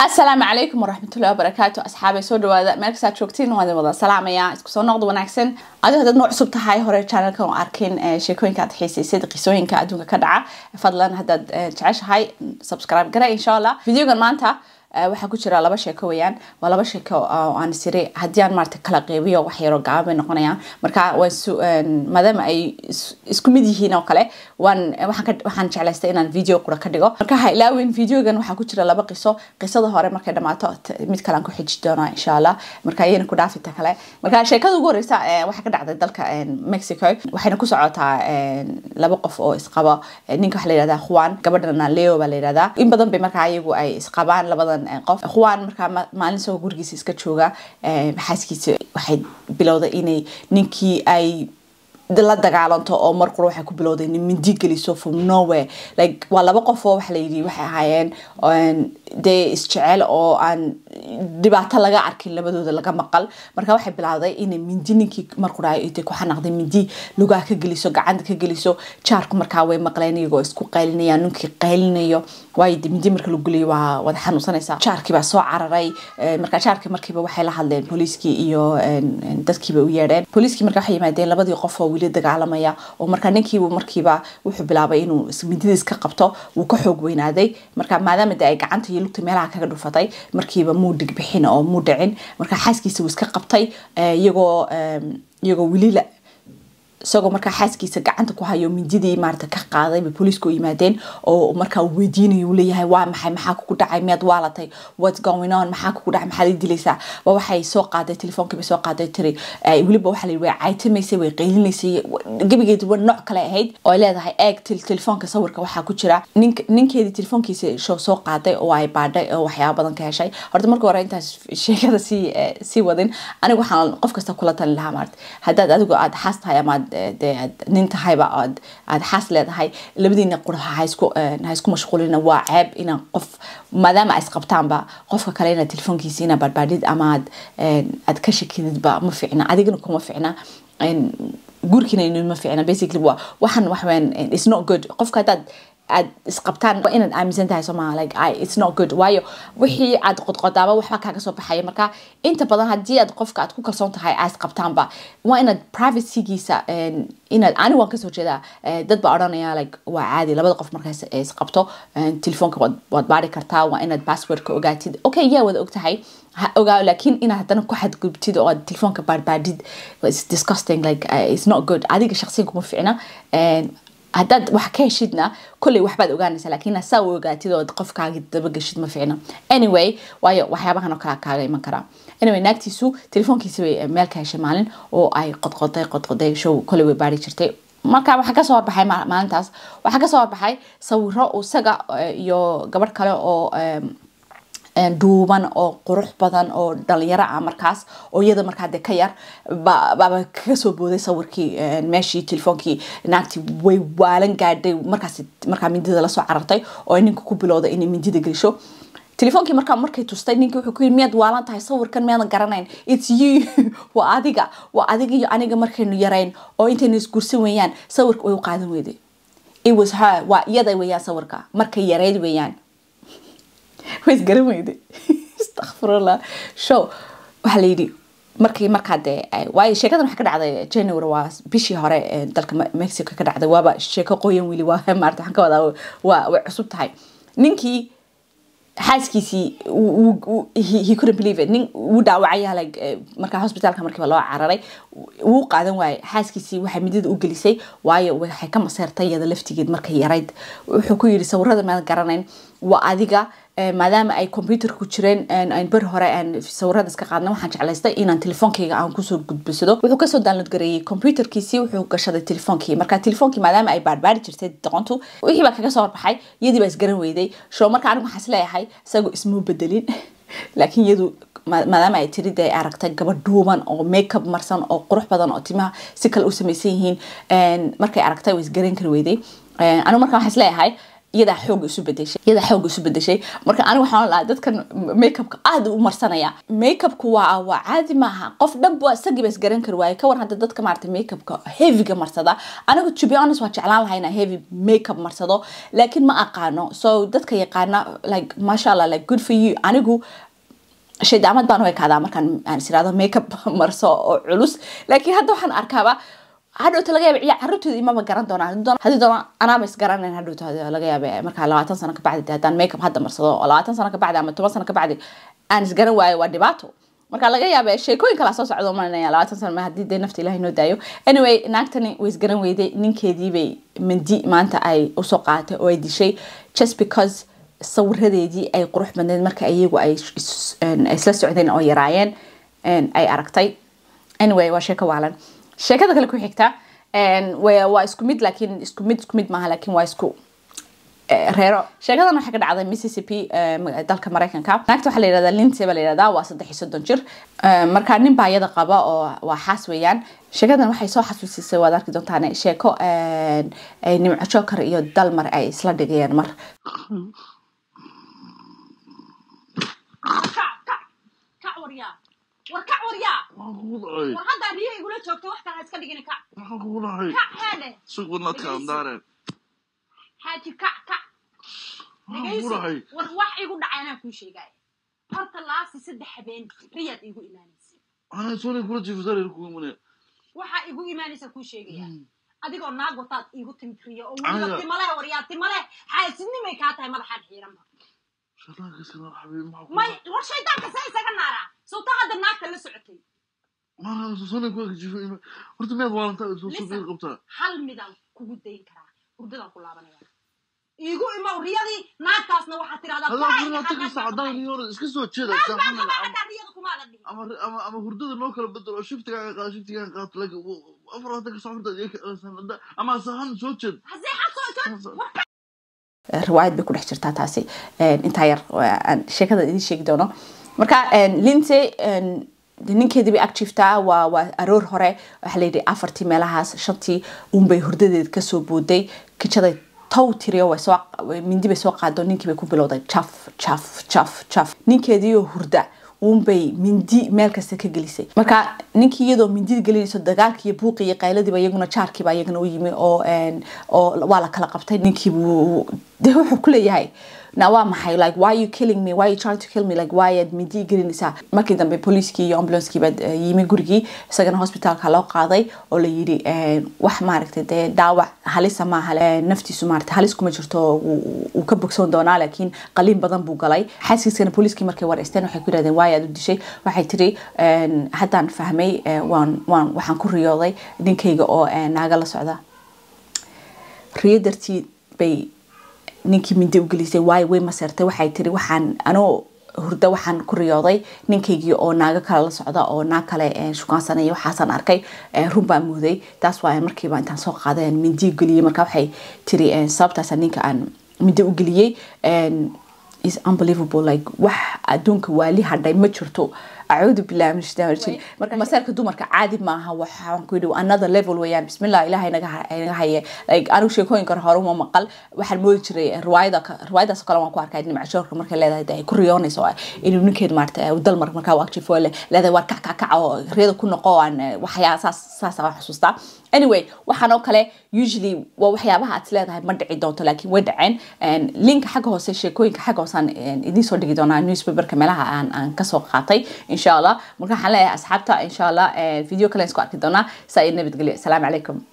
asalaamu calaykum waraxmatullahi wabarakaatu asxaabay soo dhawaada meel kastaad joogtiin waan idin wada salaamaya isku soo noqda wanaagsan adigo haddaad noo cusub tahay hore channelkan oo arkin sheekooyinka aad xiisaysad qisooyinka adduunka ka dhaca fadlan haddaad jeceshahay subscribe gara insha allah videogan maanta waxaa ku jira laba sheeko weyaan waa laba sheeko oo aan siri haddii aan maarata kala qeybiyo wax yaro gaaban bay noqonayaan marka waan maadaama ay isku mid yihiin oo kale waan waxaan jeclaystay inaan video qura ka dhigo marka ha ilaawin videogan waxaa ku jira laba qiso qisada hore markay dhamaato mid kale aan ku xiji doonaa insha allah marka iyana ku dhaafinta kale marka sheekada ugu horeysa waxaa ka dhacday dalka mexico waxayna ku socotaa laba qof oo isqaba ninka waxa la yihahdaa juan gabadhana leo baa la yihahdaa in badan bay markaa iyagu ay isqabaan labadan qof juan markaa maalin isagoo gurigiisa iska jooga xaaskiisa waxay bilowday inay ninkii ay la dagaalanto oo mar qura waxay ku bilowday in mindi geliso from nowhere like waa laba qof oo waxa la yidhi waxay ahaayeen dee isjecel oo aan dhibaato laga arkin labadooda laga maqal marka waxay bilowday inay mindi ninkii mar qura intay ku xanaaqday mindi lugaha ka geliso gacanta ka geliso jaarku markaa way maqleen iyagoo isku qaylinayaan ninkii qaylinayo waayo de mindi marka lagu geliyo waa wada xanuunsanaysaa jaarkii baa soo cararay marka jaarkii markiiba waxay la hadleen booliiskii iyo dadkiiba u yeedheen booliiskii marka waxay yimaadeen labadii qof oo weli dagaalamaya oo marka ninkiibu markiiba wuxuu bilaabay inuu mindidiis ka qabto wuu ka xoog weynaaday marka maadaama de ay gacanta iyo lugta meelaha kaga dhufatay markiiba muu dhig bixin oo muu dhicin marka xaaskiisa wuu iska qabtay iyagoo iyagoo weli la isagoo markaa xaaskiisa gacanta ku hayo mindidii maarata ka qaaday bay booliisku yimaadeen oo markaa uu weydiinayo uu leeyahay waa maxay maxaa kugu dhacay miyaad waalatay what's going on maxaa kugu dhacay maxaad i dilaysaa waa waxay soo qaaday telefoonkii bay soo qaaday tiri weliba waxaa la yidhi way caytamaysay way qaylinaysay gebigeedi wa nooc kale ahayd oo ay leedahay eeg telefoonka sawirka waxaa ku jira nink ninkeedii telefoonkiisa show soo qaaday oo ay baadhay oo waxyaaba badan ka heshay horta marka hore intaas sheekada sii sii wadin aniga waxaan qof kasta kula talin lahaa maarata haddaad adigu aada xaas tahay amaad de aad nin tahayba aad aada xaas leedahay labadiina qura haisku ha isku mashquulina waa ceeb inaan qof maadaama ay isqabtaanba qofka kale inaad telefoonkiisa inaa baadbaadhid ama aad aad ka shakididba ma ficna adigana kuma ficna gurkiina ma ficna basically waa waxan waxween it's not good qofka haddaad aad isqabtaan waa inaad aaminsan tahay somaa like I, it's not good waayo wixii aad qodqodaaba waxba kaaga soo baxaya marka inta badan haddii aad qofka aad ku kalsoon tahay aad isqabtaanba waa inaad privacygiisa inaad ani waan kasoo jeedaa dad baa odhanaya like waa caadi labada qof markaas isqabto telefoonka waad baari kartaa waa inaad passwordka ogaatid okay yaa wada ogtahay ha ogaa laakiin inaad haddana ku xadgudubtid oo aad telefoonka baadbaadid it's disgusting like uh, it's not good adiga shaqsiyan kuma ficna haddaad wax ka heshidna kolley waxbaad ogaanaysaa laakiin saa u ogaatid oo qofkaagi dabageshid ma ficna anyway waayo waxyaabahan oo kale kaaga iman karaa anyway naagtiisu telefoonkiisa bay meel ka heshay maalin oo ay qodqoday qodqoday show kolley way baari jirtay marka waxaa kasoo horbaxay maalintaas waxaa kasoo horbaxay sawiro isaga iyo gabadh kale oo duuban oo qurux badan oo dhalinyaro ah markaas oo iyada markaa de ka yar baaba kaga soo booday sawirkii meeshii telefoonkii naagtii way waalan gaadhay markaas markaa mindida lasoo carartay oo ninka ku bilowday inay mindida gelisho telefoonkii markaa markay tustay ninkii wuxuu ku yiri miyaad waalan tahay sawirkan miyaadan garanayn it's you waa adiga waa adiga iyo aniga markaynu yarayn oo intaynu isgursan weeyaan sawirka way u qaadan weyday it was her waa iyada weeyaan sawirka markay yareyd weeyaan way isgaran weyday istakfirullah show waxaa la yidhi markii markaa dee waayo sheekadan waxaa ka dhacday january waa bishii hore dalka mexico ka dhacday waaba sheeko qoyan weli waa maarata waxaan ka wadaa waa way cusub tahay ninkii xaaskiisii he couldn't believe it nin wuu dhaawacaya like markaa hospitaalka markiiba loo cararay wuu qaadan waayay xaaskiisii waxay midida u gelisay waayo waxay ka maseertay iyada laftigeed markay yarayd wuxuu ku yidhi sawirada maadan garanayn waa adiga maadaama ay computerku jireen aan beri hore aan sawirada iska qaadna waxaan jeclaystay inaan telefoonkayga aan kusoo gudbisado wuxuu kasoo download gareeyey computerkiisii wuxuu gashaday telefoonkii marka telefoonkii maadaama ay baarbaari jirtay doqontu wixii baa kaga soo horbaxay iyadii baa isgaran weyday show marka anigu waxaan isleeyahay isagoo ismuu bedelin laakiin iyadu maadaama ay tiri de aragtay gabadh dhuuban oo makeup marsan oo qurux badan oo timaha si kale u samaysan yihiin markay aragtay way isgaran kari weyday anigu marka waxaan isleeyahay iyadaa xoog isu bedeshay iyadaa xoog isu bedeshay marka aniga waxaan lahaa dadkan makeupka aad u marsanaya makeupku waa waa caadi maaha qof dhan waa isagii ba isgaran kari waaye kawar hadda dadka maarata makeupka heavyga marsada aniga to be honest waa jeclaan lahaa inaa heavy makeup marsado laakiin ma aqaano so dadka yaqaana like masha allah like good for you anigu shaydaamad baan u ekaadaa markaan aan is irahdo makeup marso oo culus laakiin hadda waxaan arkaaba hadhowta laga yaaba ciyaar carruurtooda imaba garan doonaan haddii doona anaaba is garanayn hadhowta laga yaaba markaa labaatan sano kabacdi haddaan makeup hadda marsado oo labaatan sano kabacdi ama toban sano kabacdi aan is garan waayo waa dhibaato marka laga yaaba sheekooyin kala soo socdo malinaya labaatan sano ma haddii dee nafta ilahay noo daayo anyway naagtani way isgaran weyday ninkeediibay mindi maanta ay usoo qaadatay oo ay dishay just because sawiradeedii ay qurux badneed marka iyagu ay isla socdeen oo yaraayeen ay aragtay anyway waa sheeko waalan sheekada kale ku xigta waa isku mid laakiin isku mid isku mid maaha laakiin waa isku reero sheekadan waxaa ka dhacday mississippi dalka mareykanka naagta waxaa la yihahdaa lindsay baa la yihahdaa waa saddex iyo soddon jir marka nin baa iyada qaba oo waa xaas weeyaan sheekadan waxay soo xasuusisay waad arki doontaan sheeko nimco joker iyo dalmar ay isla dhigayeen mar war kac waryaa Maxaan kugu dhacay? war haddaa riyo igula joogto wax kale ha iska dhigin kac Maxaan kugu dhacay? kac heedhe Sug wadna kaandaare. xaaji kac kac Maxaan kugu dhacay? dhegaysi war wax igu dhacay anaa kuu sheegaya horta laasi saddex habeen riyaad iigu imaanaysa Waxaan soonay kula jiifsanayn kugu imanaya. waxaa igu imaanaysa kuu sheegaya adigoo naag wataad iigu timid riyo oo Aniga- weliba timale waryaa timale xaasidnimay kaa tahay madaxaan xiiranba Shaytaanka iska naar xabiib, maxaa kugu may dhacay? war shaydaanka see isaga naaraa sawta hadda naagta la socotay Maxaan soonay kula jiifay ima- Horta miyaad waalantaa soo soo Listen. biir qabtaa? hal midaan kugu dayn karaa hurdadaan ku laabanaya iigu imow riyadii naagtaasna waxaad tirahdaa Hadaa "Farax, furna maxaad tagi naagta saacadaan tahay?" riyoona iska soo jeeda Naag baan saaxanana qabaa ama- haddaa riyada kumaadan dhihin ama ama ama hurdada loo kala bedelo oo shiftigaaga qaado shiftigaaga qaato laakiin afar labaatan ka saacad iyo ka ama sahan soo jeed haseexad soo soo war riwaayad bay ku dhex jirtaa taasi intaa yar aan sheekada idiin sheegi doono marka lindsay ninkeedii bay ag jiiftaa waa waa aroor hore waxaa la yidhi afartii meelahaas shantii unbay hurdadeed kasoo booday kijaday tow tiriyo way soo mindi bay soo qaado ninkii bay ku bilowday jaf jaf jaf jaf ninkeediioo hurda uunbay mindi meel kasta ka gelisay marka ninkii iyadoo mindida gelinayso dagaalkii iyo buuqii iyo qayladiiba iyaguna jaarkiiba iyagana u yimi oo oo waa la kala qabtay ninkiibuu de wuxuu ku leeyahay na waa maxay like why you killing me why you trying to kill me like why aad mindi gelinaysaa markii dambe booliiskii iyo ambulanskii baa yimi gurigii isagana hospitaalka loo qaaday oo la yidhi wax maaragtay dee dhaawac halisa maaha naftiisu maaragtay halis kuma jirto uu ka bogsoon doonaa laakiin qaliin badan buu galay xaaskiisana booliiskii markay wareysteen waxay ku yidhahdeen waay aad u dishay waxay tiri haddaan fahmay waan waan waxaan ku riyooday ninkayga oo naaga la socda riyo dartii bay ninkii mindi u gelisay waayo way maseertay waxay tiri waxaan anoo hurda waxaan ku riyooday ninkaygii oo naago kale la socda oo naag kale shukaansanaya waxaasaan arkay run baan muuday taas waa markiiba intaan soo qaaday mindi u geliyey marka waxay tiri sababtaasa ninka aan mindi u geliyey is unbelievable like wax adduunka waali hadhay ma jirto acuudu billahi min shaitaan rajim marka masaarka dumarka caadi maaha waxaan ku yidhi another level weeyaan bismillah ilahay naga naga haye like anigu sheekooyinka hore uma maqal waxaan moodi jiray riwaayada riwaayadaas kale waan ku arkay nimca joorka markay leedahay de ay ku riyoonayso inuu ninkeed maarata dalmar markaa waajifo leedahay waar kac kac kac oo riyada ku noqo aan waxyaa saas saas aan xasuustaa anyway waxaan oo kale usually waa waxyaabaha aad leedahay ma dhici doonto laakiin way dhaceen linka xagga hoose sheekooyinka xagga hoose aan idiin soo dhigi doonaa newspaperka meelaha aan aan kasoo qaatay insha allah marka waxaan leeyahay asxaabta insha allah video kale isku arki doonaa saa iyo nabadgelyo asalaamu calaykum